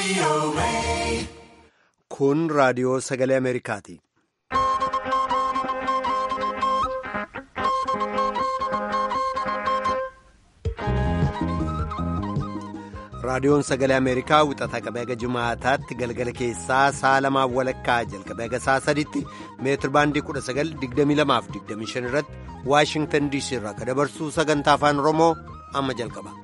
Kun raadiyoo sagalee Ameerikaati. raadiyoon sagalee ameerikaa wixata qabee haga jimaataatti galgala keessaa sa'a lamaaf walakkaa jalqabee haga sa'a sadiitti meetir baandii 1922-25 irratti waashingtan diisii irraa kan dabarsuu sagantaa afaan oromoo amma jalqaba.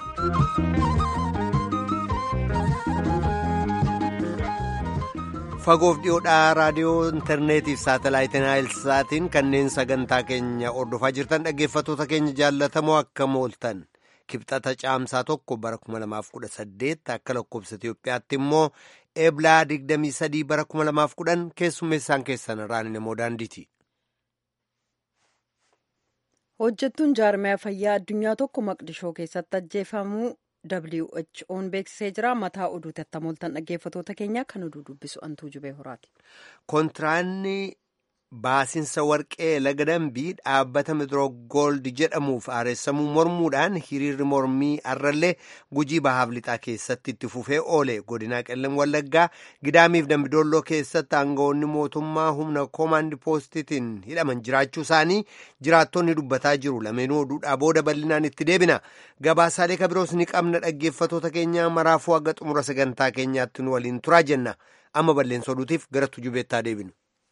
fagoof dhiyoodhaa raadiyoo intarneetiif saatalaayitiin naayilsaatiin kanneen sagantaa keenya ordofaa jirtan dhaggeeffattoota keenya jaallatamoo akkam ooltan. kibxata caamsaa tokko bara 2018 akka lakkoobsa Itiyoophiyaatti immoo eeblaa 23 bara 2010 keessummeessaan keessan irraan namoo daandiiti. Hojjettuun jaarmiyaa fayyaa addunyaa tokko maqdishoo keessatti ajjeefamuu WHO'n beeksisee jira. Mataa oduu tattamooltan dhaggeeffattoota keenya kan oduu dubbisu antuu jubee horaati. Kontiraanni Baasinsa warqee laga dambii dhaabbata midroogooldi jedhamuuf aareessamuu mormuudhaan hiriirri mormii arrallee gujii bahaaf lixaa keessatti itti fufee oole godinaa qellem wallaggaa gidaamiif dambidoolloo keessatti aangawoonni mootummaa humna koomaandi poostitiin hidhaman jiraachuu isaanii jiraattonni dubbataa jiru lameenuu oduudhaa booda bal'inaan itti deebina gabaasaalee kabiroos ni qabna dhaggeeffatoota keenya maraafuu haga xumura sagantaa keenyaatti nu waliin turaa jenna amma balleessa oduutiif gara tujubeettaa deebinu.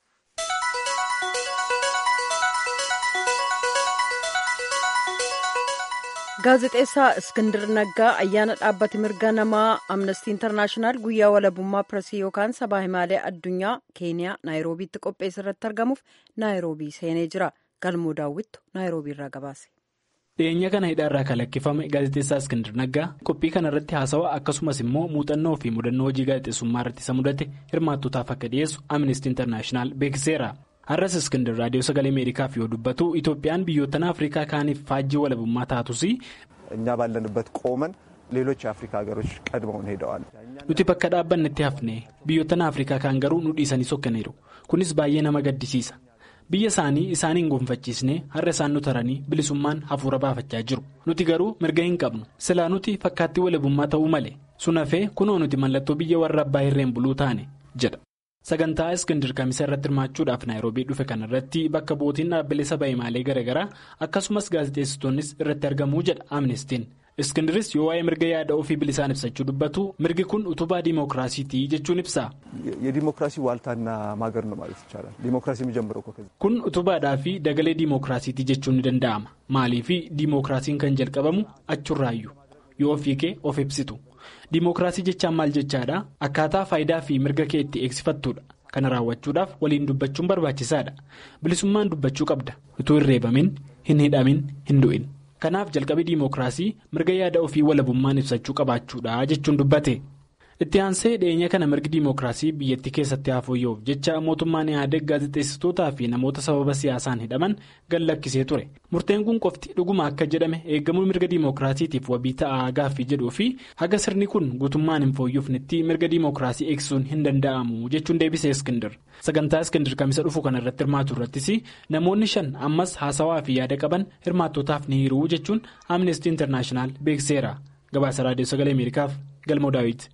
gaazexeessaa iskindir naggaa ayyaana dhaabbati mirga namaa amnestii intarnaashinaal guyyaa walabummaa piresii yookaan sabaa himaalee addunyaa keeniyaa naayiroobiitti qopheesse irratti argamuuf naayiroobii seenee jira galmoo daawwittu naayiroobii irraa gabaase. dhiyeenya kana hidhaarraa kalaqqifame gaazexeessaa iskindir naggaa qophii kana irratti haasawaa akkasumas immoo muuxannoo fi mudannoo hojii gaazexeessummaa irratti isa mudate hirmaattootaaf akka dhiyeessu amnestii intarnaashinaal beeksiseera. har'as iskindir raadiyoo sagalee ameerikaaf yoo dubbatu itoophiyaan biyyoottan afrikaa kaaniif faajjii walabummaa taatus. እኛ ባለንበት ቆመን ሌሎች የአፍሪካ ሀገሮች ቀድመውን ሄደዋል። nuti bakka dhaabbannetti hafne biyyoottan afrikaa kaan garuu nu dhiisanii sokkaniiru kunis baay'ee nama gaddisiisa biyya isaanii isaaniin gonfachiisnee har'a isaan nu taranii bilisummaan hafuura baafachaa jiru nuti garuu mirga hin qabnu silaa nuti fakkaattii walabummaa ta'uu malee sun hafee kunoo nuti mallattoo biyya warra abbaa irreen buluu taane jedha. sagantaa iskindir kamisa irratti hirmaachuudhaaf naayiroobii dhufe kana irratti bakka bootiin dhaabbilee saba himaalee garaagaraa akkasumas gaazexeessitoonnis irratti argamuu jedha amnestiin iskindiris yoo waa'ee mirga yaada ofii bilisaan ibsachuu dubbatu mirgi kun utubaa diimookiraasiitii jechuun ibsa. የዲሞክራሲ ዋልታና ማገር ነው ማለት ይቻላል ዲሞክራሲ የሚጀምረው እኮ ከዚህ kun utubaadhaa fi dagalee diimookiraasiitii jechuun ni danda'ama maalii fi diimookiraasiin kan jalqabamu achurraayyuu yoo ofii kee of ibsitu. diimookiraasii jechaan maal jechaadha akkaataa faayidaa fi mirga kee itti eegsifattuudha kana raawwachuudhaaf waliin dubbachuun barbaachisaadha bilisummaan dubbachuu qabda utuu hin reebamin hin hidhamin hin du'in kanaaf jalqabii diimookiraasii mirga yaada ofii walabummaan ibsachuu qabaachuudha jechuun dubbate itti aansee dhiyeenya kana mirgi diimookiraasii biyyattii keessatti hafooyya'uuf jecha mootummaan yaadeg gaazexeessitootaa fi namoota sababa siyaasaan hidhaman gad lakkisee ture murteen kun qofti dhuguma akka jedhame eegamuu mirga diimookiraasiitiif wabii ta'aa gaaffii jedhuu fi haga sirni kun guutummaan hin fooyyofnetti mirga diimookiraasii eegsisuun hin danda'amu jechuun deebisee iskindir sagantaa iskindir kamisa dhufu kana irratti hirmaatu irrattis namoonni shan ammas haasawaa fi yaada qaban hirmaattootaaf ni hiruu jechuun amnestii intarnaashinaal beekseera gabaasa raadiyoo sagalee ameerikaaf galmoo daawit.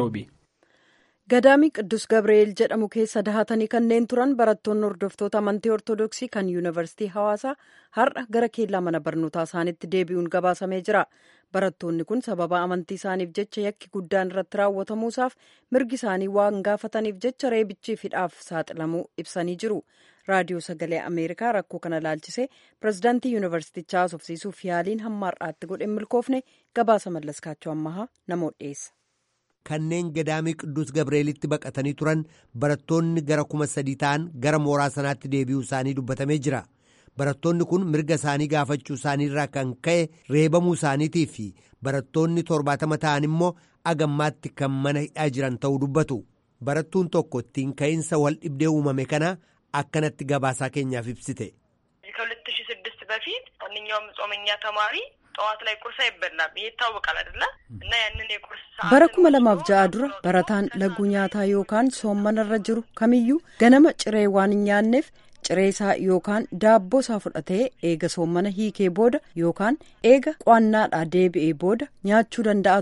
gadaamii qidus gabreeel jedhamu keessa dahatanii kanneen turan barattoonni hordoftoota amantii ortodoksii kan yuunivarsiitii hawaasaa har'a gara keellaa mana barnootaa isaaniitti deebi'uun gabaasamee jira barattoonni kun sababa amantii isaaniif jecha yakki guddaan irratti raawwatamuusaaf mirgi isaanii waan gaafataniif jecha reebichiif hidhaaf saaxilamuu ibsanii jiru raadiyoo sagalee ameerikaa rakkoo kana laalchisee pirezidaantii yuunivarsiitichaa haasofsiisuuf yaaliin hamma har'aatti godhe milkoofne gabaasa mallaskaachuu ammahaa namoota dhiyeessa. kanneen gadaamii qidduus gabreelitti baqatanii turan barattoonni gara kuma sadii ta'an gara mooraa sanaatti deebi'uu isaanii dubbatamee jira barattoonni kun mirga isaanii gaafachuu isaaniirraa kan ka'e reebamuu isaaniitii fi barattoonni torbaatama ta'an immoo agammaatti kan mana hidhaa jiran ta'uu dubbatu barattuun tokko ittiin ka'iinsa wal dhibdee uumame kana akkanatti gabaasaa keenyaaf ibsite. ከሁለት ሺህ ስድስት በፊት ማንኛውም ጾመኛ ተማሪ ጠዋት ላይ ቁርስ አይበላም ይሄ ይታወቃል አይደለ እና ያንን የቁርስ bara kuma lamaaf ja'a dura barataan laguu nyaataa yookaan soommanarra jiru kamiyyuu ganama ciree waan hin nyaanneef ciree isaa yookaan daabboo isaa fudhatee eega soommana hiikee booda yookaan eega qo'annaadhaa deebi'ee booda nyaachuu danda'a ture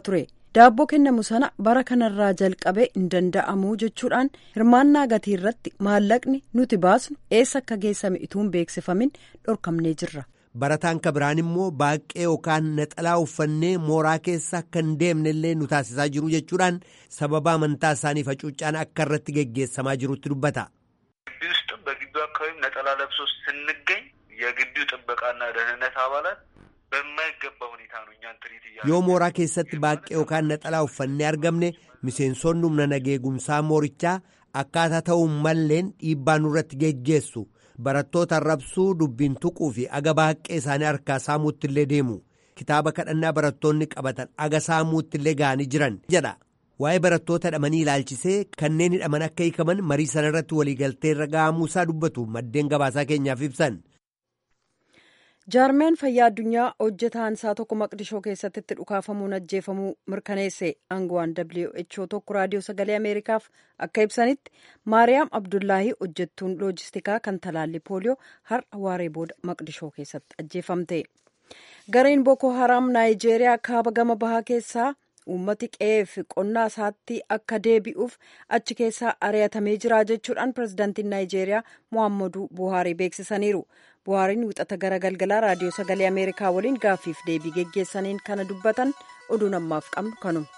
daabboo kennamu sana bara kanarraa jalqabee hin danda'amu jechuudhaan hirmaannaa gatii irratti maallaqni nuti baasnu eessa akka geessame utuu hin beeksifamin dhorkamnee jirra. barataan ka biraan immoo baaqee yookaan naxalaa uffannee mooraa keessa akka hin deemne illee nu taasisaa jiru jechuudhaan sababa amantaa isaanii facuucaan akka irratti geggeessamaa jirutti dubbata. ግቢ ውስጥም በግቢው አካባቢም ነጠላ ለብሶ ስንገኝ የግቢው ጥበቃና ደህንነት አባላት በማይገባ ሁኔታ ነው እኛን ትሪት እያ yoo mooraa keessatti baaqee yookaan naxalaa uffannee argamne miseensonni humna nageegumsaa moorichaa akkaataa ta'uun malleen dhiibbaa nurratti geggeessu barattoota arrabsuu dubbiin tuquu fi aga baaqee isaanii harkaa saamuutti illee deemu kitaaba kadhannaa barattoonni qabatan aga saamuutti illee ga'anii jiran jedha waa'ee barattoota hidhamanii ilaalchisee kanneen hidhaman akka hiikaman marii sanarratti waliigaltee irra ga'amuusaa dubbatu maddeen gabaasaa keenyaaf ibsan. jaarmeen fayyaa addunyaa hojjetaan isaa tokko maqdishoo keessatti itti dhukaafamuun ajjeefamuu mirkaneesse aangawaan who tokko raadiyoo sagalee ameerikaaf akka ibsanitti maariyaam abdullaahii hojjettuun loojistikaa kan talaalli pooliyoo har'a waaree booda maqdishoo keessatti ajjeefamte gareen booko haraam naayijeeriyaa kaaba gama bahaa keessaa uummati qe'eef qonnaa isaatti akka deebi'uuf achi keessaa ari'atamee jira jechuudhaan pirezidaantiin naayijeeriyaa mohaammaduu buhaarii beeksisaniiru buhaariin wixata gara galgalaa raadiyoo sagalee ameerikaa waliin gaaffiif deebii geggeessaniin kana dubbatan oduu ammaaf qabnu kanuma.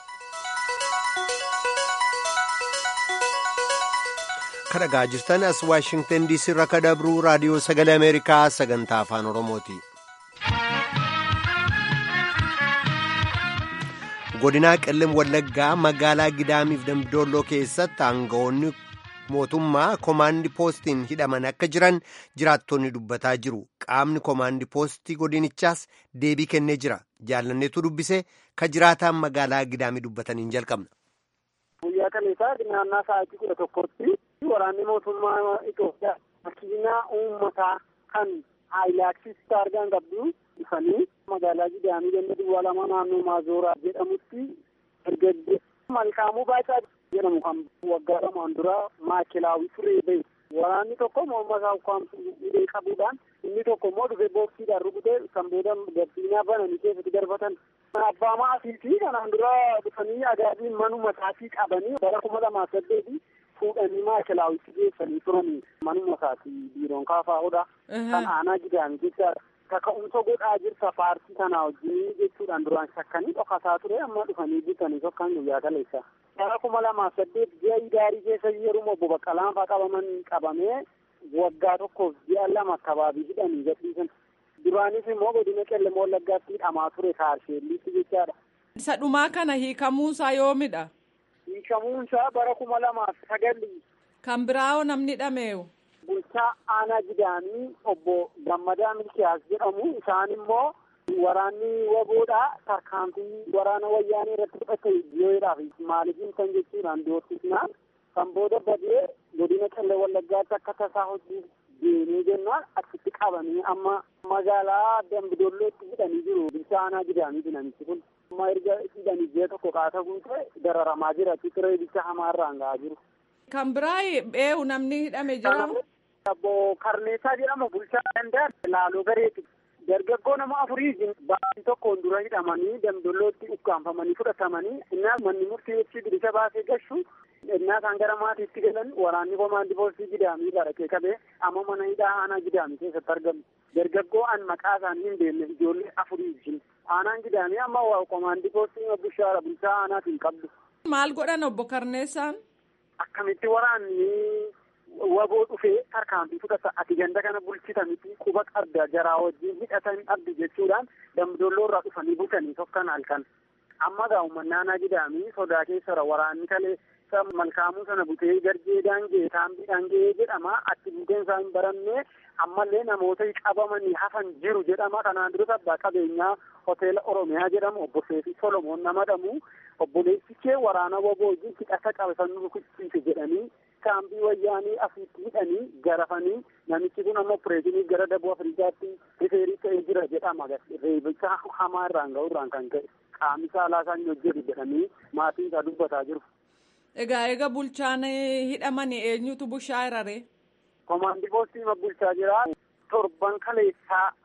kadhagaa jirtan as waashingtan diisii irraa ka dabruu raadiyoo sagalee ameerikaa sagantaa afaan oromooti. godinaa qellem wallaggaa magaalaa gidaamiif dambidolloo keessatti aangawoonni mootummaa koomaandi poostiin hidhaman akka jiran jiraattonni dubbataa jiru qaamni koomaandi poostii godinichaas deebii kennee jira jaallanneetu dubbise ka jiraataan magaalaa gidaamii dubbataniin jalqabna. guyyaa kaleessaa naannaa sa'aatii kudha tokkotti waraanni mootummaa Itoophiyaa makiinaa uummataa kan haayilaaksis argaan qabdu dhufanii magaalaa gidaamii ganda duwwaa lama naannoo maazooraa jedhamutti erga malkaamuu baacaa jedhamu kan waggaa lamaan dura maakilaawii turee bahe waraanni tokko morma isaa ukkaamsu hidhee qabuudhaan inni tokko immoo dhufee booksiidhaan rukutee kan booda gabbiinaa bananii keessatti darbatan abbaa maatii fi kanaan dura dhufanii agaabiin manuma isaatii qabanii bara kuma lamaaf saddeeti fuudhanii maakilaawitti geessanii turanii manuma isaatii biiroon kaafaa'uudha kan aanaa gidaami jechaadha. kaka'umsa godhaa jirta paartii kanaa wajjin jechuudhaan duraan shakkanii dhokataa ture amma dhufanii bitanii tokkan guyyaa kaleessa. bara kuma lamaaf saddeet ji'a idaarii keessa yeruma obbo Baqqalaan fa'aa qabaman qabamee waggaa tokkoof ji'a lama kabaabii hidhanii gadhiisan. duraanis immoo godina qellem wallaggaatti hidhamaa ture kaarsheelliitti jechaadha. isa dhumaa kana hiikamuunsaa yoomidha. hiikamuunsaa bara kuma lamaaf sagalli. kan biraa'oo namni hidhameewu. bulchaa aanaa gidaamii obbo Gammadaa Milkiyaas jedhamu isaan immoo waraanni waboodha tarkaanfii waraana wayyaanee irratti fudhate biyyoodhaaf maaliifin kan jechuudhaan doorsisnaan kan booda badee godina qellem wallaggaatti akka tasaa hojii deemee jennaan achitti qabanii amma magaalaa dambidollootti hidhanii jiru bulchaa aanaa gidaamii namichi kun amma erga hidhanii ji'a tokko qaata guute dararamaa jira achitti reebicha hamaarraan ga'aa jiru. kan biraa eewu namni hidhame jira. Obbo Karneessaa jedhama bulchaa danda'a laaloo gareeti. Dargaggoo nama afurii baatii tokkoon dura hidhamanii damdollootti ukkaanfamanii fudhatamanii innaa manni murtii bilisa baasee gashu innaa isaan gara maatiitti galan waraanni komaandii poolisii gidaamii barakee qabee amma mana hidhaa aanaa gidaamii keessatti argamu. Dargaggoo an maqaa isaanii hin beekne ijoollee afurii jin. Aanaan gidaamii amma komaandii poolisii bushaara bulchaa aanaatiin qabdu. Maal godhan obbo Karneessaan? Akkamitti waraanni waboo dhufee tarkaanfii fudhata ati ganda kana bulchita miti quba qabda jaraa wajjin hidhatan abdi jechuudhaan damdolloo irraa dhufanii butanii tokkan halkan amma gaa uummannaanaa gidaamii sodaa keessara waraanni kalee malkaamuu sana butee garjee daangee taambii daangee jedhama achi buteen isaa hin barannee ammallee namoota qabamanii hafan jiru jedhama kanaan dura abbaa qabeenyaa hoteela oromiyaa jedhamu obbo Seefi Solomoon nama dhamu obboleessi kee waraana waboo wajjin hidhata qabesan rukuchiise jedhanii kaambii wayyaanii asitti hidhanii garafanii namichi kun amma pireezinii gara daboo afrikaatti rifeerii ta'ee jira jedhama reebicha hamaa irraan ga'urraan kan ka'e qaamni saalaa isaan hojjetu jedhanii maatiin isaa dubbataa jiru. Egaa eega bulchaan hidhamanii eenyutu bushaa iraree? Komaandii poostii bulchaa jira. Torban kaleessaa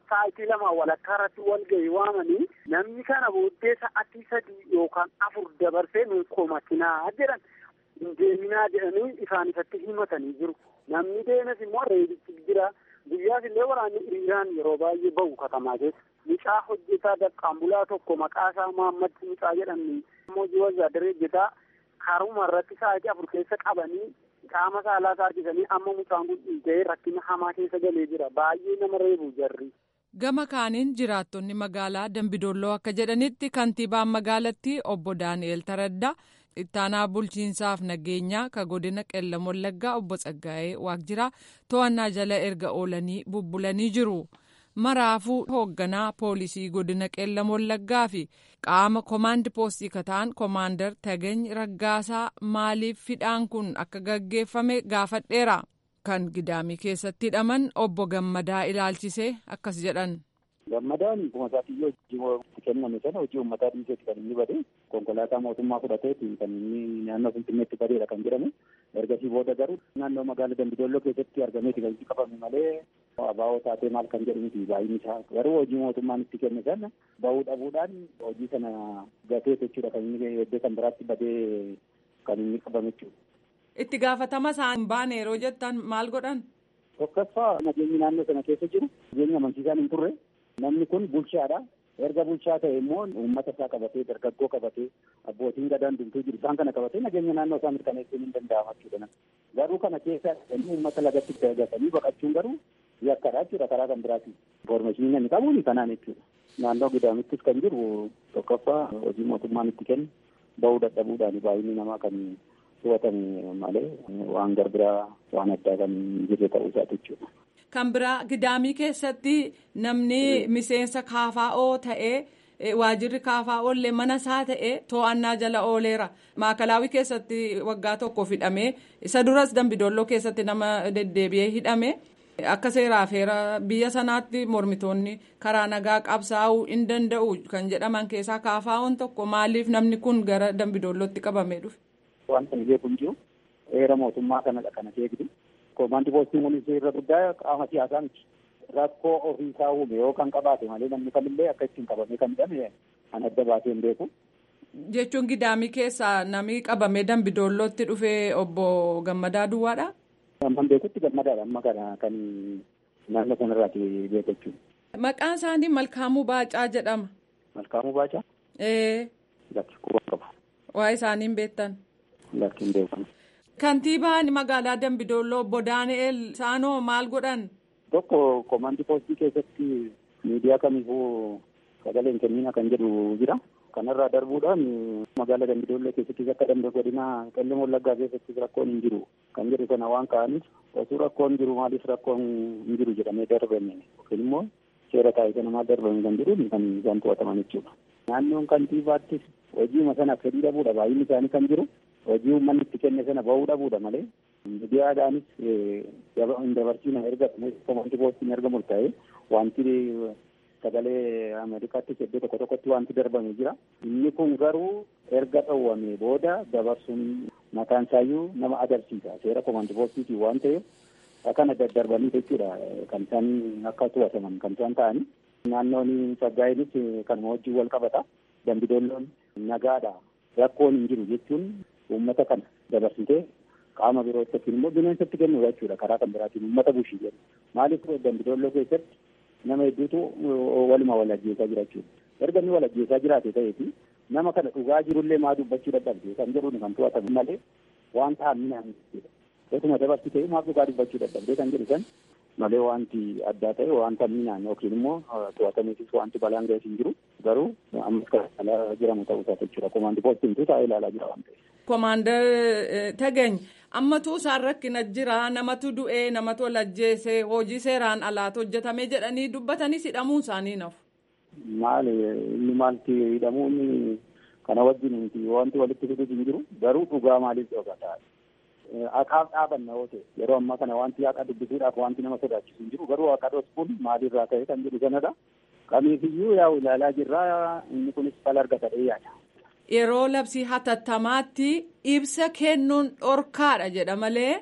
sa'aatii lama walakkaa irratti wal ga'ii waamanii namni kana booddee sa'aatii sadii yookaan afur dabarsee nuun komatinaa jedhan hin deeminaa jedhanii isaan isatti himatanii jiru. Namni deemes immoo reebichi jira. Guyyaas illee waraanni hiriiraan yeroo baay'ee bahu katamaa keessa. Mucaa hojjetaa daqqaambulaa tokko maqaa isaa Mahammad Mucaa jedhamni immoo jiwazaadaree hojjetaa karuma irratti sa'aatii afur keessa qabanii qaama saalaa isaa harkisanii amma mucaan kun dhiiga'ee rakkina hamaa keessa galee jira. Baay'ee nama reebu jarri. Gama kaaniin jiraattonni magaalaa Dambidolloo akka jedhanitti kantiibaan magaalattii obbo Daani'el Taraddaa ittaanaa bulchiinsaaf nageenyaa ka godina qellam wallaggaa obbo Tsaggaa'ee Waaqjiraa to'annaa jala erga oolanii bubbulanii jiru. Maraafuu hoogganaa poolisii godina qellam wallaggaa fi qaama koomaandi poostii kataan koomaandar Tagany Raggaasaa maaliif hidhaan kun akka gaggeeffame gaafadheera. Kan gidaamii keessatti hidhaman obbo Gammadaa ilaalchisee akkas jedhan. Gammadaan akkuma isaatti hojii itti kenname sana hojii uummataa dhiiseeti kan inni bade konkolaataa mootummaa fudhateeti kan inni naannoo Finfinneetti badeedha kan jedhamu ergasii booda garuu naannoo magaalaa Dambidolloo keessatti argameeti kan itti qabame malee abaa'oo taatee maal kan jedhu miti baay'inni isaa garuu hojii mootummaan itti kenne sana bahuu dhabuudhaan hojii sana gatee jechuudha kan inni iddoo kan biraatti badee kan inni qabame jechuudha. Itti gaafatama isaan baane yeroo jettan maal godhan? Tokkoffaa nageenyi naannoo sana keessa jiru nageenya amansiisaan hin turre namni kun bulchaadha. Erga bulchaa ta'e immoo uummata isaa qabatee dargaggoo qabatee abbootiin gadaan dumtuu jiru isaan kana qabatee nageenya naannoo isaa mirkaneessuun hin danda'ama jechuudha. Garuu kana keessa uummata lagatti dagatanii baqachuun garuu yakkadha jechuudha karaa kan biraatiin. Informaashinii namni qabuun kanaan jechuudha. Naannoo gidaamittis kan jiru tokkoffaa hojii mootummaan itti kennu bahuu dadhabuudhaan baay'inni namaa kan to'atame malee waan garbiraa waan addaa kan jirre ta'uu isaati jechuudha. Kan biraa gidaamii keessatti namni miseensa kaafaa'oo ta'ee waajirri kaafaa'oo illee mana isaa ta'ee to'annaa jala ooleera. Maakalaawii keessatti waggaa tokko hidhamee isa duras dambidolloo keessatti nama deddeebi'ee hidhame. Akka seeraaf heera biyya sanaatti mormitoonni karaa nagaa qabsaa'uu hin danda'u kan jedhaman keessaa kaafaa'oon tokko maaliif namni kun gara dambidollootti qabamee dhufe? Wanta nu beeku hin jiru heera mootummaa kanadha kana eegdu. Koomaandii poostiin kunis irra guddaa qaama siyaasaa miti. Rakkoo ofiisaa uume yoo kan qabaate malee namni kamillee akka ittiin qabamee kan hidhame kan adda baasee hin beeku. Jechuun gidaamii keessaa namni qabamee dambidoollootti dhufee obbo Gammadaa Duwwaadha? Amman beekutti gammadaadha amma kana kan naannoo sanarraati beeku jechuudha. Maqaan isaanii Malkaamuu Baacaa jedhama. Malkaamuu Baacaa? Ee. Lakki quba qaba. Waa isaaniin beektan? Lakki hin beekamu. Kantiibaan magaalaa Dambidolloo obbo Daani'el Saanoo maal godhan? Tokko koomaandii poostii keessatti miidiyaa kamiifuu sagalee hin kennina kan jedhu jira. Kanarraa darbuudhaan magaalaa Dambidolloo keessattis akka dambe godina qellem wallaggaa keessattis rakkoon hin jiru kan jedhu sana waan ka'aniif osoo rakkoon jiru maaliif rakkoon hin jiru jedhamee darbame yookiin immoo seera taa'isa namaa darbame kan jedhuun kan isaan to'ataman jechuudha. Naannoon kantiibaattis hojiima sana fedhii dhabuudha baay'inni isaanii kan jiru hojii uummanni itti kenne sana bahuu dhabuudha malee miidiyaadhaanis hin dabarsiina erga koomaandii poostiin erga murtaa'e wanti sagalee Ameerikaattis iddoo tokko tokkotti wanti darbame jira. Inni kun garuu erga dhowwame booda dabarsuun mataan isaayyuu nama agarsiisa. Seera koomaandii poostiitii waan ta'eef akkana daddarbanii jechuudha kan isaan akka to'ataman kan isaan ta'anii. Naannoon Saggaayinis kanuma wajjin wal qabata. Dambidolloon nagaadha. Rakkoon hin jiru jechuun uummata kana dabarsitee qaama birootti yookiin immoo bineensatti kennu jechuudha karaa kan biraatiin uummata bushii jedhu. Maaliif dambidolloo keessatti nama hedduutu waluma wal ajjeesaa jira jechuudha. Erga inni wal ajjeesaa jiraate ta'eeti nama kana dhugaa jirullee maa dubbachuu dadhabde kan jedhuun kan to'atamu malee waan ta'an jechuudha. Osuma dabarsitee maaf dhugaa dubbachuu dadhabde kan jedhu san malee wanti addaa ta'e wanta miinaan yookiin immoo to'atameefis wanti balaan ga'es hin jiru garuu ammas kan ilaalaa jiramu ta'uu isaa jechuudha. Koomaandii poostiin taa'ee ilaalaa jira waan ta'eef. Koomaandar Tagany ammatu isaan rakkina jira namatu du'ee namatu wal ajjeese hojii seeraan alaatu hojjetame jedhanii dubbatanii hidhamuun isaanii nafu. Maali inni maalti hidhamuun kana wajjin miti wanti walitti fiduus hin jiru garuu dhugaa maaliif dhokata. Haqaaf dhaabanna yoo ta'e yeroo ammaa kana wanti haqa dubbisuudhaaf wanti nama sodaachisu hin jiru garuu haqa dhoksuun maalirraa ka'e kan jedhu sanadha. Kamiifiyyuu yaa'u ilaalaa jirraa inni kunis fala argatadhee yaada. Yeroo labsii hatattamaatti ibsa kennuun dhorkaadha jedha malee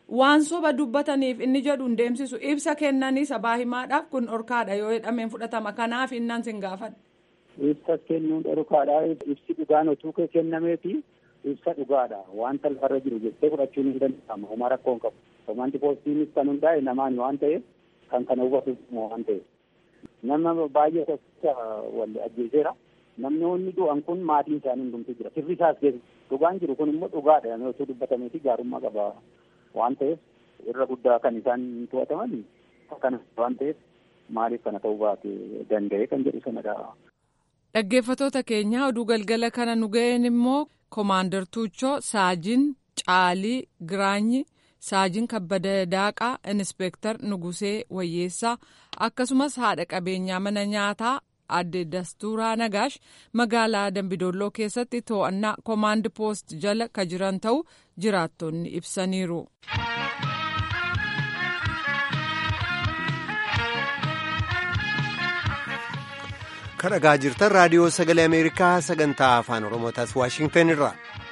waan soba dubbataniif inni jedhu hin deemsisu ibsa kennanii sabaa himaadhaaf kun dhorkaadha yoo jedhameen fudhatama kanaaf innan sin gaafadha. Ibsa kennuun dhorkaadha ibsi dhugaan otuu kennameefi ibsa dhugaadha wanta lafarra jiru jettee fudhachuun hin danda'amu homaa rakkoo hin qabu. Komaandi poostiinis kan hundaa'e namaan waan ta'eef kan kana hubatu waan ta'eef. Nama baay'ee tokkicha wal ajjeeseera. Namni du'an kun maatiin isaanii hundumtuu jira. Sirri isaas dhugaan jiru kun immoo dhugaadha. Namni otoo dubbatamee fi gaarummaa qaba waan ta'eef irra guddaa kan isaan to'ataman kana waan ta'eef maaliif kana ta'uu baate danda'e kan jedhu sanadha. Dhaggeeffatoota keenya oduu galgala kana nu ga'een immoo Komaandar Tuuchoo Saajin Caalii Giraanyi. saajin kabbada daaqaa inspeektar nugusee wayyeessaa akkasumas haadha qabeenyaa mana nyaataa adde dastuuraa nagaash magaalaa dambidolloo keessatti to'annaa koomaand poost jala ka jiran ta'u jiraattonni ibsaniiru. kan dhagaa jirtan raadiyoo sagalee ameerikaa sagantaa afaan oromootaas waashingtan irraa.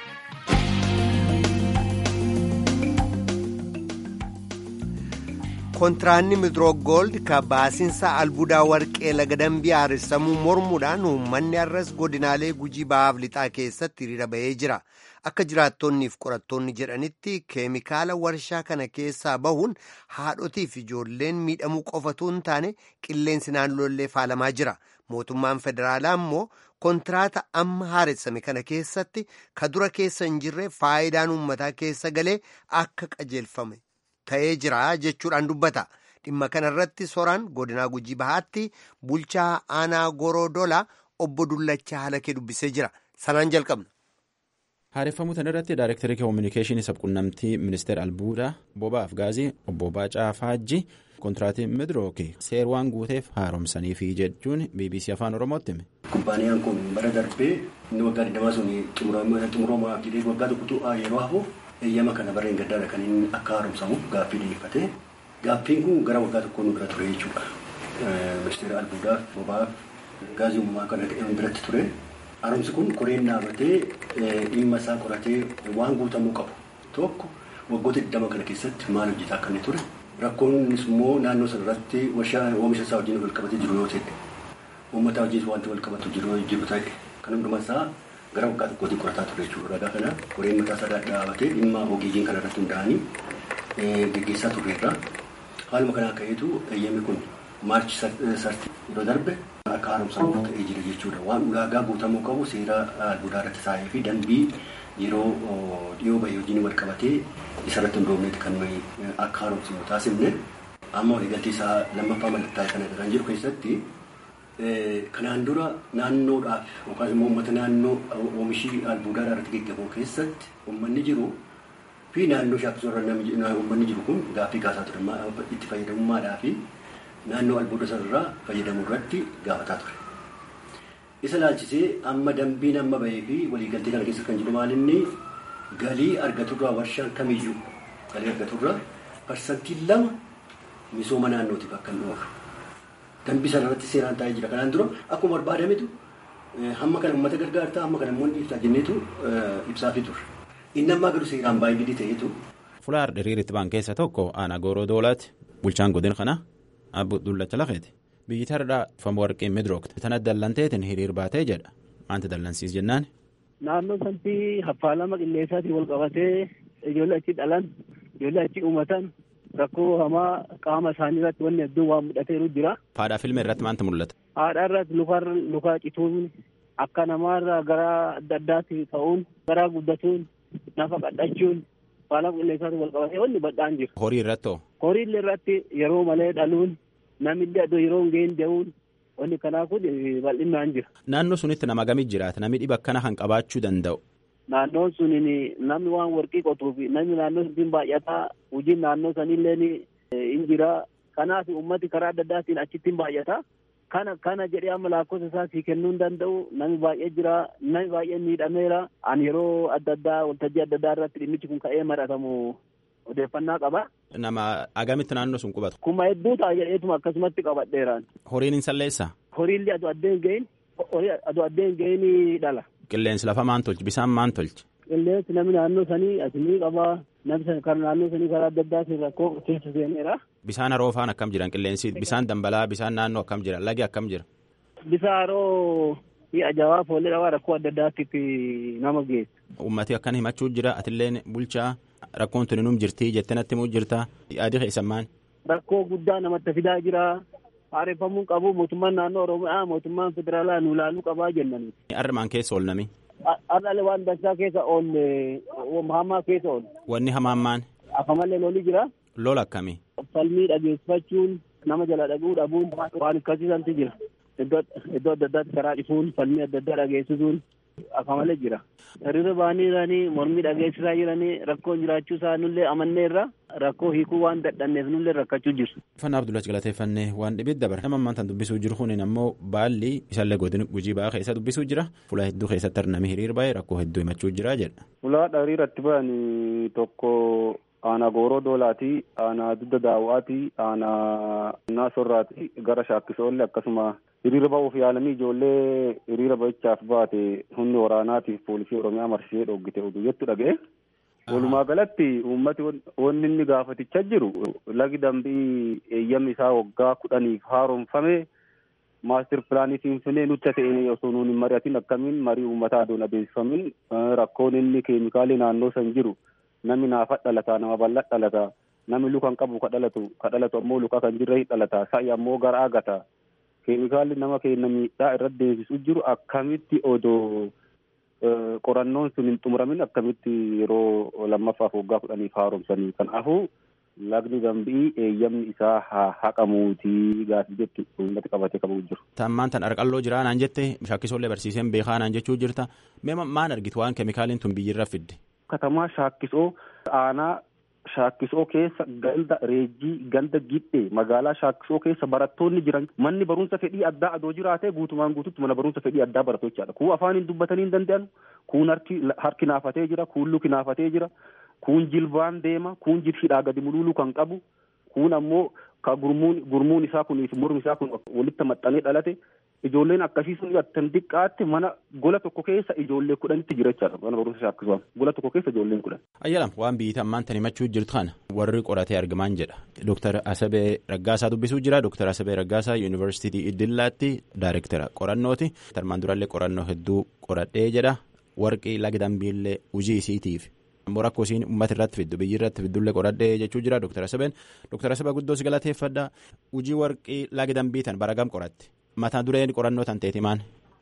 kontiraanni midroog gooldi ka baasinsa albuudaa warqee laga dambii haaressamuu mormuudhaan uummanni arras godinaalee gujii bahaaf lixaa keessatti hiriira bahee jira akka jiraattonniif qorattoonni jedhanitti keemikaala warshaa kana keessaa bahuun haadhotiif ijoolleen miidhamuu qofatu hin taane qilleensi naannoollee faalamaa jira mootummaan federaalaa immoo kontiraata amma haaressame kana keessatti ka dura keessa hin jirre faayidaan uummataa keessa galee akka qajeelfame. ta'ee jira jechuudhaan dubbata dhimma kanarratti soraan godinaa gujii bahaatti bulchaa aanaa goroodola obbo Dullachaa Halakee dubbisee jira sanaan jalqabna. Haareffamuu kanarratti daayirektarii koominikeeshinii sabquunnamtii ministeera albuudaa boba'aaf gaazii obbo Baacaa Faajji kontiraatii midrooki seer waan guuteef haaromsaniifi jechuun bbc afaan oromootti hime. Kumbaaniyaan kun bara darbee inni waggaa 20 sun xumuramaaf jedhee waggaa tokkotu yeroo hafu. eeyyama kana barreen gaddaadha kan inni akka haaromsamuuf gaaffii dhiyeeffate gaaffiin kun gara waggaa tokkoo nu bira ture jechuudha ministeera albuudaaf boba'aaf gaazii uumamaa kana biratti ture haaromsi kun koreen dhaabatee dhimma isaa qoratee waan guutamuu qabu tokko waggoota 20 kana keessatti maal hojjetaa akka inni ture rakkoon innis immoo naannoo sana irratti warshaa oomisha isaa wajjin wal qabatee jiru yoo ta'e uummata wajjin wanti wal qabatu jiru jiru ta'e kan hundumaa isaa gara waggaa tokkootiin qorataa ture jechuudha. Ragaa kana koreen mataa isaa dhaabatee dhimma ogeeyyiin kana irratti hundaa'anii geggeessaa turreerra. Haaluma kanaa ka'eetu eeyyamni kun maarchi sarti yeroo darbe akka haaromsamu ta'ee jira jechuudha. Waan ulaagaa guutamuu qabu seera albuudaa irratti taa'ee fi dambii yeroo dhiyoo bahee hojiin wal qabatee isarratti hundoofneeti kan nuyi akka haaromsamu taasifne amma waliigaltee isaa lammaffaa mallattaa'e kana kan jiru keessatti Kanaan dura naannoodhaaf yookaan immoo uummata naannoo oomishii albuudaa irratti geggeeffamu keessatti uummanni jiru fi naannoo shaakkisoo irra uummanni jiru kun gaaffii kaasaa ture itti fayyadamummaadhaa fi naannoo albuuda sanarraa fayyadamuu irratti gaafataa ture. Isa laalchisee amma dambiin amma bahee fi waliigaltee kana keessa kan jiru maalinni galii argaturraa warshaan kamiyyuu galii argaturraa parsantii lama misooma naannootiif akka hin oolu. Dambii sana irratti seeraan taa'ee jira. Kanaan dura akkuma barbaadametu hamma kana uummata gargaartaa hamma kana immoo ibsaa jenneetu ibsaafii ture. Inni ammaa garuu seeraan baay'ee ta'eetu. Fulaar diriiritti baan keessa tokko aanaa gooroo doolaatti bulchaan godina kana abbu dullacha lafeeti. Biyyi tardhaa famu warqee midrookte. Tana dallanteetiin hiriir baatee jedha. Maanti dallansiis jennaan. Naannoo sanatti haffaalama qilleensaatiin wal qabatee ijoollee achi dhalan ijoollee achi uumatan rakkoo hamaa qaama isaanii irratti wanni hedduun waan mudhateeru jira. Haadhaa filma irratti maanta mul'ata? Haadha irratti lukarra lukaa cituun akka namaarraa gara adda addaatti ta'uun garaa guddatuun nafa qadhachuun faalama qilleensaatiin wal qabatee wanni bal'aan jira. Horii irratti hoo? Horii irratti yeroo malee dhaluun namillee adoo yeroo hin geenye deemuun wanni kanaa kun bal'inaan jira. Naannoo sunitti nama gamii jiraata namni dhiba akkana kan qabaachuu danda'u. Naannoon sun namni waan warqii qotuu fi namni naannoo sun baay'ataa hojiin naannoo sanillee hin jira. Kanaaf uummati karaa adda addaatiin achitti hin baay'ata. Kana kana jedhee amma lakkoofsa isaa sii kennuu hin danda'u. Namni baay'ee jira. Namni baay'ee miidhameera. Ani yeroo adda addaa waltajjii adda addaa irratti dhimmichi kun ka'ee maratamu odeeffannaa qaba. Nama agamitti naannoo sun qubatu. Kuma hedduu ta'a jedheetuma akkasumatti qabadheeraan. Horiin hin salleessaa? Horiillee aduu addeen gahin aduu addeen gahin dhala. Qilleensi lafa maan tolchi bisaan maan tolchi. qilleensi namni naannoo sanii asinii qabaa namni kan naannoo sanii karaa adda addaatiin rakkoo keessa seeneera. Bisaan haroo faan akkam jiran qilleensi bisaan dambalaa bisaan naannoo akkam jira lagi akkam jira. Bisaan haroo fi ajaa'aa foollee dhabaa rakkoo adda addaatiif nama geessa. Uummati akkan himachuu jira atilleen bulchaa rakkoon tuni num jirtii jettee natti himuu jirta yaadi keessan maal. Rakkoo guddaa namatti fidaa jira. Haareffamuu qabu mootummaan naannoo Oromiyaa mootummaan federaalaa nu ilaaluu qabaa jennani. Armaan keessa oolnami. Har'aalee waan dansaa keessa oolle hamaa keessa oolle. Wanni hamaan maan. Afamallee lolli jira. Lola akkamii. Falmii dhageessifachuun nama jala dhaguu dhabuun waan akkasiisanti jira. Iddoo adda addaatti karaa dhifuun falmii adda addaa dhageessisuun afamallee jira. Hiriira ba'anii jiranii mormii dhageessisaa jiranii rakkoon jiraachuu isaa nullee amanneerra rakkoo hiikuu waan dadhanneef nullee rakkachuu jiru. Fannaa Abdullahi galateeffannee waan dhibit dabara. Nama ammaan tan dubbisuu jiru kun ammoo baalli isaallee godina gujii ba'aa keessa dubbisuu jira. Fuula hedduu keessatti arnamee hiriir baay'ee rakkoo hedduu himachuu jira jedha. Fuula hiriiratti ba'anii tokko aanaa gooroo doolaati aanaa dudda daawwaati aanaa naasorraati gara shaakkisoollee akkasuma hiriira ba'uuf yaalanii ijoollee hiriira ba'ichaaf baate humni waraanaatiif poolisii oromiyaa marsee dhoggite oduu jettu dhaga'e. Walumaa galatti uummati wanni inni gaafatichaa jiru lagi dambii eeyyamni isaa waggaa kudhaniif haaromfame maastir pilaanii finfinnee nutti ta'e osoo nuun hin mari'atin akkamiin marii uummataa adoon adeemsifamin rakkoon inni keemikaalii naannoo san jiru namni naafa dhalataa nama bal'aa dhalataa namni luka hin qabu ka dhalatu ka dhalatu ammoo luka kan jirre dhalataa sa'i ammoo gara agata keemikaalli nama keenya miidhaa irratti deemsisu jiru akkamitti odoo qorannoon sun hin xumuramin akkamitti yeroo lammaffaaf waggaa kudhaniif haaromsanii kanaafuu lagni dambii eeyyamni isaa haa haqamuutii gaafii jettu uummati qabatee qabu jiru. Tammaan tan arqalloo jiraa naan jette shaakkisoollee barsiiseen beekaa naan jechuu jirta mee maan argitu waan keemikaaliin tun biyyirra fidde. Katamaa shaakkisoo aanaa shaakkisoo keessa ganda reejjii ganda gidhee magaalaa shaakkisoo keessa barattoonni jiran manni barumsa fedhii addaa adoo jiraate guutumaan guututti mana barumsa fedhii addaa baratu jechaadha. Kuu afaan hin dubbatanii hin danda'an kuun harki naafatee jira kuun luki naafatee jira kuun jilbaan deema kuun jilhidhaa gadi mululuu kan qabu kuun ammoo ka gurmuun gurmuun isaa kuniif mormi isaa kun walitti maxxanee dhalate ijoolleen akkasii sun attan diqqaatti mana gola tokko keessa ijoollee kudhanitti jira jechaadha mana barumsa shaakkisuudhaan gola tokko keessa ijoolleen kudhan. Ayyalam waan biyyi ammaan tan himachuu jirtu kana warri qoratee argamaan jedha Dooktar Asabee Raggaasaa dubbisuu jira Dooktar Asabee Raggaasaa Yuunivarsiitii Iddillaatti Daayirektara qorannooti tarmaan durallee qorannoo hedduu qoradhee jedha warqii laga dambiillee hojii isiitiif. ammoo rakkoo isiin uummata irratti fiddu biyyi irratti fiddullee qoradhee jechuu jira Dooktar Asabeen Dooktar Asabee guddoo si galateeffadha hojii warqii laga dambiitan baragam qoratte. mata dureen qorannoo tan teeti maan.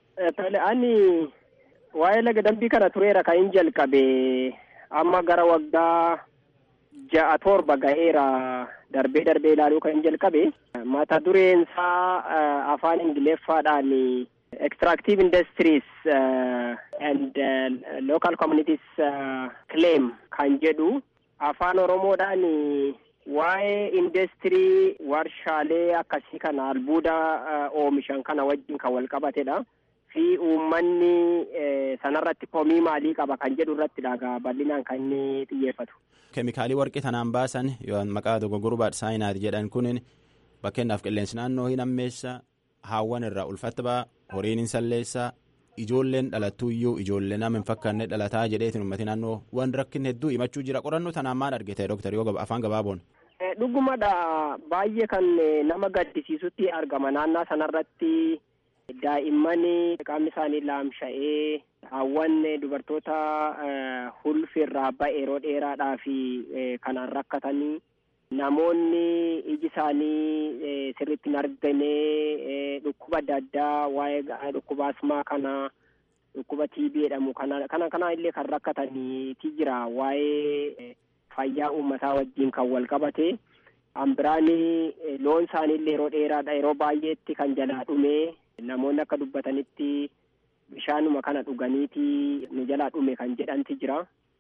Ani waa'ee laga dambii kana tureera kan hin jalqabe amma gara waggaa ja'a torba ga'eera darbee darbee ilaaluu kan hin jalqabe mata dureen isaa afaan ingiliffaadhaan extractive industries uh, and uh, local communities uh, claim kan jedhu afaan oromoodhaan waa'ee industirii warshaalee akkasii kana albuuda oomishan kana wajjin kan wal qabatedha fi uummanni sanarratti komii maalii qaba kan jedhu irratti dhagaa bal'inaan kan inni xiyyeeffatu. keemikaalii warqii tanaan baasan yoo maqaa dogoggoruu saayinaati jedhan kun bakkeenyaaf qilleensi naannoo hin ammeessa haawwan irraa ulfatta ba'a horiin hin salleessa ijoolleen dhalattuuyyuu ijoollee nama hin fakkaanne dhalataa jedheetiin uummatni naannoo waan rakkin hedduu himachuu jira qorannoo tanaan maal argite dooktar yoo afaan gabaaboon. dhugumadha baay'ee kan nama gaddisiisutti argama naannaa sanarratti daa'imman qaamni isaanii laamsha'ee hawwan dubartoota hulfirraa ba'e yeroo dheeraadhaa fi kanaan rakkatanii namoonni iji isaanii sirriitti hin argine dhukkuba adda addaa waa'ee dhukkuba asmaa kana dhukkuba TB jedhamu kana kana kana illee kan rakkataniiti jira waa'ee fayyaa uummataa wajjin kan wal qabate hambiraani loon isaanii illee yeroo dheeraadha yeroo baay'eetti kan jalaa dhume namoonni akka dubbatanitti bishaanuma kana dhuganiiti nu jalaa dhume kan jedhanti jira.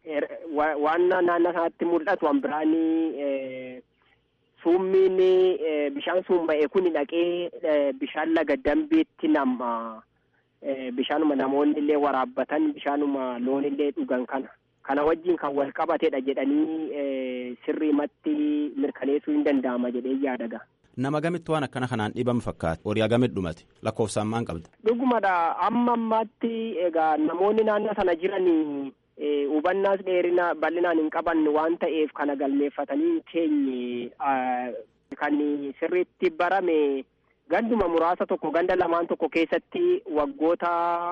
waan naannoo sanatti mul'atu hambiraani summiin bishaan summa'e kun dhaqee bishaan laga dambiitti nama bishaanuma namoonni illee waraabbatan bishaanuma loon illee dhugan kana. kana wajjin kan wal qabatedha jedhanii sirriimatti mirkaneessuu hin danda'ama jedhee yaadaga. Nama gamitti waan akkana kanaan dhibamu fakkaata. Horii agamitti dhumate lakkoofsaan maal qabda? Dhugumadha amma ammaatti egaa namoonni naannoo sana jiran hubannaas dheerina bal'inaan hin qaban waan ta'eef kana galmeeffatanii hin keenye kan sirriitti barame ganduma muraasa tokko ganda lamaan tokko keessatti waggoota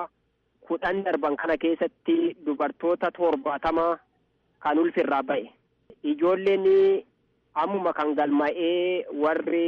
kudhan darban kana keessatti dubartoota torbaatama kan ulfirraa ba'e ijoolleen ammuma kan galma'ee warri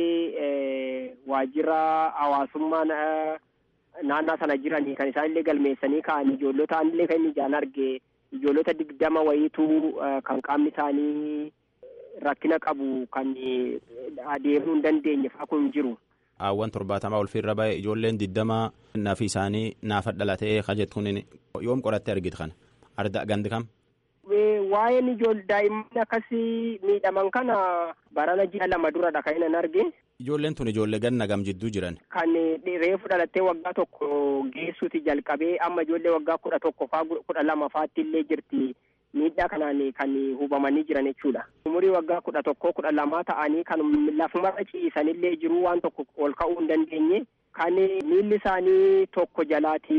waajjira hawaasummaa naannaa sana jiranii kan isaan illee galmeessanii ka'an ijoollota illee kan inni ijaan arge ijoollota digdama wayiitu kan qaamni isaanii rakkina qabu kan adeemuu hin dandeenye fa'aa kun jiru. Aawwan torbaatamaa ulfiirra ba'e ijoolleen digdama nafi isaanii naafa dhalatee kajet kun yoom qorattee argite kana arda gandi kam. Waa'een ijoollee daa'imman akkasii miidhaman kana barana ji'a lama duradha kan inni arge. Ijoolleen tun ijoollee ganna gam jidduu jiran. Kan reefu dhalattee waggaa tokko geessuuti jalqabee amma ijoollee waggaa kudha tokko faa kudha lama faatti illee jirti. miidhaa kanaan kan hubamanii jiran jechuudha. Umurii waggaa kudha tokkoo kudha lamaa ta'anii kan lafumarra ciisanillee jiru waan tokko ol ka'uu hin dandeenye kan miilli isaanii tokko jalaati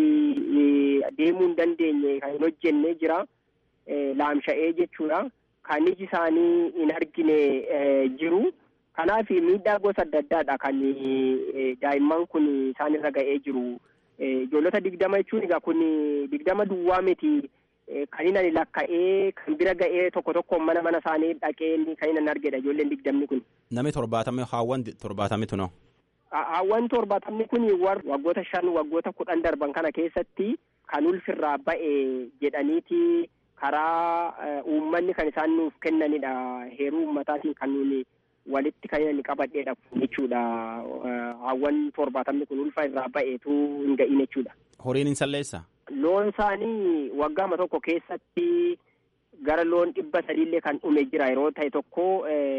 deemuu hin dandeenye kan hin hojjenne jira laamsha'ee jechuudha. Kan iji isaanii hin argine jiru. Kanaaf miidhaa gosa adda addaadha kan daa'imman kun isaanirra ga'ee jiru. Ijoollota digdama jechuun egaa kun digdama duwwaa miti. kan inni lakka'ee kan bira ga'ee tokko tokko mana mana isaanii dhaqee kan inni argedha ijoolleen digdamni kun. Namni torbaatamni haawwan torbaatamni tunoo. Haawwan torbaatamni kun waggoota shan waggoota kudhan darban kana keessatti kan ulfirraa ba'e jedhaniiti karaa uummanni kan isaan nuuf kennanidha heeruu uummataatiin kan nuuni walitti kan inni qabadheedha jechuudha haawwan torbaatamni kun ulfa irraa ba'eetu hin ga'iin jechuudha. Horiin hin salleessaa? Loon isaanii waggaama tokko keessatti gara loon dhibba sadiillee kan dhume jira yeroo ta'e tokko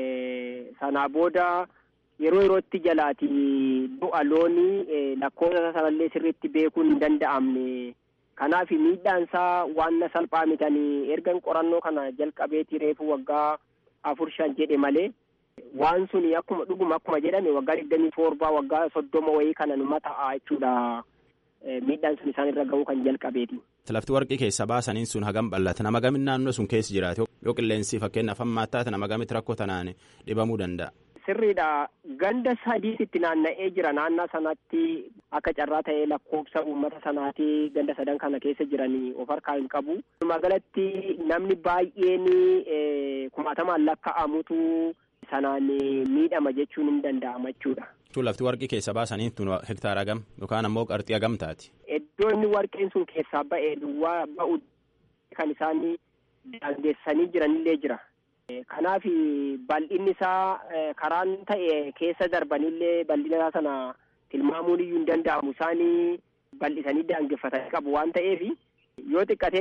sanaa booda yeroo yerootti jalaati du'a loonii lakkoofsa sanallee sirriitti beekuun hin danda'amne. Kanaaf miidhaan isaa waan salphaa mitanii ergan qorannoo kana jalqabeeti reefu waggaa afur shan jedhe malee waan suni akkuma dhuguma akkuma jedhame waggaa digdamii torbaa waggaa soddoma wayii kana numa ta'a jechuudha. miidhaan sun isaan irra ga'uu kan jalqabeeti. Lafti warqii keessa baasaniin sun hagam bal'ata nama gamin naannoo sun keessa jiraate yoo qilleensi fakkeenyaaf hammaa taate nama gamitti rakkoo tanaan dhibamuu danda'a. Sirriidha ganda sadiitti naanna'ee jira naannaa sanatti akka carraa ta'ee lakkoofsa uummata sanaati ganda sadan kana keessa jiranii of harkaa hin qabu. Magaalatti namni baay'een kumaatamaan lakka'amutu sanaan miidhama jechuun hin danda'ama jechuudha. lafti warqii keessa baasanii tun hektaara gam yookaan ammoo qarxii hagam taati. Iddoo inni warqeen sun keessaa ba'e duwwaa ba'u kan isaan daangessanii jiranillee jira. Kanaaf bal'inni isaa karaan ta'e keessa darbanillee bal'ina isaa sana tilmaamuun iyyuu hin danda'amu isaan bal'isanii daangeffatanii qabu waan ta'eef yoo xiqqatee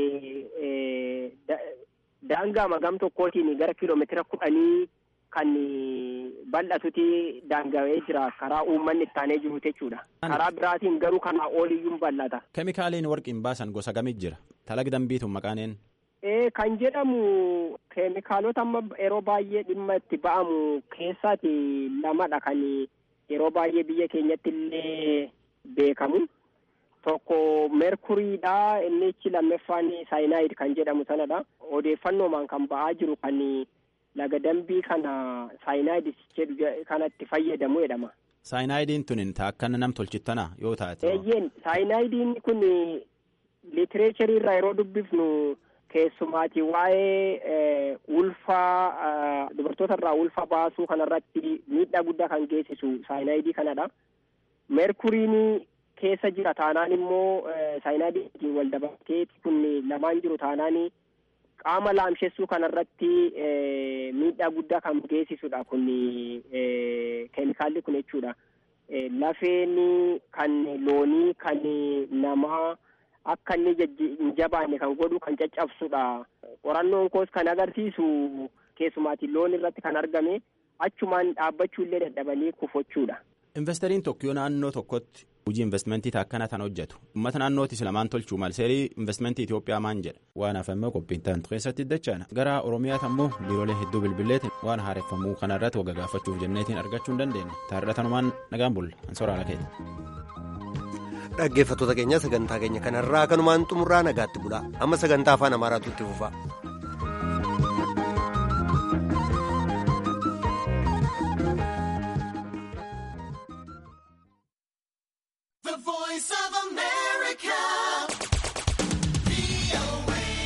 xiqqatee daangaa magam tokkootiin gara kiiloomeetira kudhanii kan bal'atuti daangawee jira karaa uummanni ittaanee jiru jechuudha. Karaa biraatiin garuu kanaa oliyyuu bal'ata. Keemikaaliin warqiin baasan gosa gamit jira. Talaga dambiituun maqaaneen. Ee kan jedhamu keemikaalota amma yeroo baay'ee dhimma itti ba'amu keessaati lamadha kan yeroo baay'ee biyya keenyatti illee beekamu. Tokko merkuriidha inni ichi lammeeffaan saayinaayid kan jedhamu sanadha. Odeeffannoomaan kan ba'aa jiru kan laga dambii kana saayinaayid jedhu kanatti fayyadamu jedhama. Saayinaayidiin tun akkana nam tolchittana yoo taate. Eeyyeen saayinaayidiin kun litireecharii irraa yeroo dubbifnu keessumaati waa'ee ulfaa dubartoota irraa ulfa baasuu kanarratti miidhaa guddaa kan geessisu saayinaayidii kanadha. Meerkuriin keessa jira taanaan immoo saayinaayidiin wal dabalatee kun lamaan jiru taanaan qaama laamshessuu kanarratti miidhaa guddaa kan geessisudha kun keemikaalli kun jechuudha. Lafeen kan loonii kan namaa akka inni hin jabaanne kan godhu kan caccabsudha. Qorannoon koos kan agarsiisu keessumaatiin loon irratti kan argame achumaan dhaabbachuu illee dadhabanii kufachuudha. Investariin tokko yoo naannoo tokkotti hojii investmentii akkana tan hojjetu uummata naannootis lamaan tolchuu mal seerii investmentii Itoophiyaa maan jedha waan hafamee qophiin taantu keessatti dachaana gara Oromiyaatti ammoo biiroolee hedduu bilbileetiin waan haareffamuu kana irratti wagga gaafachuuf jenneetiin argachuu hin dandeenye taarratanumaan nagaan bulla ansoraala keenya. dhaggeeffattoota keenya sagantaa keenya kanarraa kanumaan xumurraa nagaatti bulaa amma sagantaa afaan amaaraatu itti fufa.